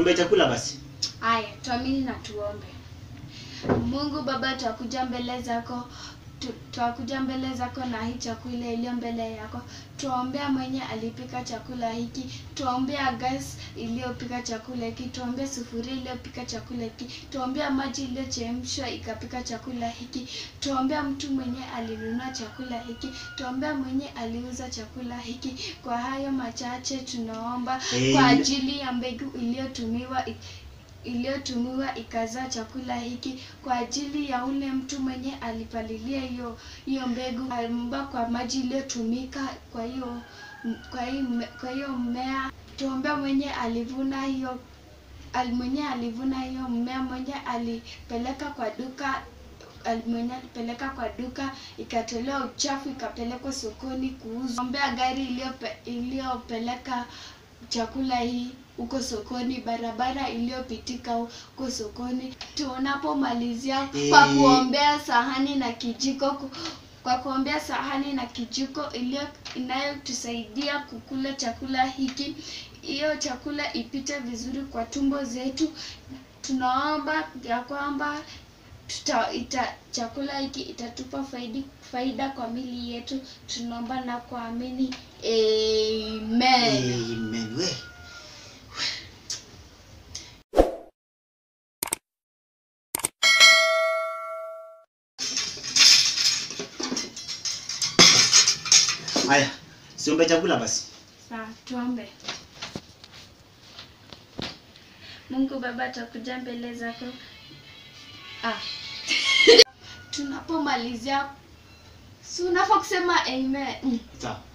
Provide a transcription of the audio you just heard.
siombe chakula basi. Haya, tuamini na tuombe. Mungu Baba, twakuja mbele zako tu- twakuja mbele zako na hii chakula iliyo mbele yako. Tuombea mwenye alipika chakula hiki, tuombea gas iliyopika chakula hiki, tuombea sufuria iliyopika chakula hiki, tuombea maji iliyochemshwa ikapika chakula hiki, tuombea mtu mwenye alinunua chakula hiki, tuombea mwenye aliuza chakula hiki. Kwa hayo machache tunaomba kwa Amen. ajili ya mbegu iliyotumiwa iliyotumiwa ikazaa chakula hiki kwa ajili ya ule mtu mwenye alipalilia hiyo hiyo mbegu alimba kwa maji iliyotumika kwa hiyo kwa hiyo kwa hiyo mmea tuombea mwenye alivuna hiyo al- mwenye alivuna hiyo mmea mwenye alipeleka kwa duka al- mwenye alipeleka kwa duka ikatolewa uchafu ikapelekwa sokoni kuuzwa. Ombea gari iliyope- iliyopeleka chakula hii huko sokoni, barabara iliyopitika huko sokoni. Tunapomalizia kwa Eh. kuombea sahani na kijiko ku- kwa kuombea sahani na kijiko iliyo inayotusaidia kukula chakula hiki, hiyo chakula ipite vizuri kwa tumbo zetu. Tunaomba ya kwamba tuta, ita, chakula hiki itatupa faidi, faida kwa mili yetu. Tunaomba na kuamini amen. Amen. We. Haya, siombe chakula basi. Sawa, tuombe. Mungu Baba, tutakuja mbele zako ah. tunapomalizia si unafaa kusema amen. Sawa.